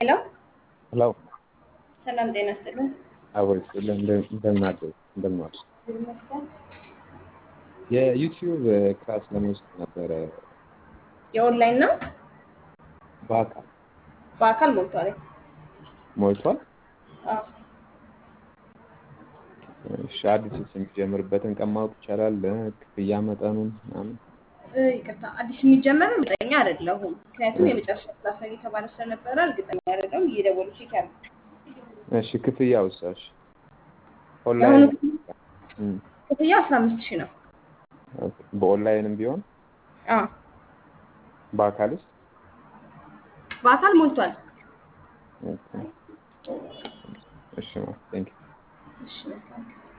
ሄሎ ሄሎ ሰላም ጤና ይስጥልን። አቦይ እንደምን አደሩ እንደምን ዋሉ? ይመስገን። የዩቲዩብ ክላስ ለመውሰድ ነበረ የኦንላይን ነው። በአካል በአካል ሞልቷል። ሞልቷል። አዎ እሺ አዲስ የሚጀምርበትን ቀን ማወቅ ይቻላል? ክፍያ መጠኑን ምናምን? እ፣ ይቅርታ አዲስ የሚጀመረው እርግጠኛ አይደለሁም። ምክንያቱም የመጨረሻ ክላስ ነው እየተባለ ስለነበረ እርግጠኛ አይደለሁም። እየደወሉ ቼክ ያሉ እሺ ክፍያውስ? እሺ የአሁኑ ኦንላይን እም፣ ክፍያ አስራ አምስት ሺህ ነው። ኦኬ። በኦንላይንም ቢሆን አዎ በአካልስ? በአካል ሞልቷል። ኦኬ። እሺ ቴንክ እሺ መልካም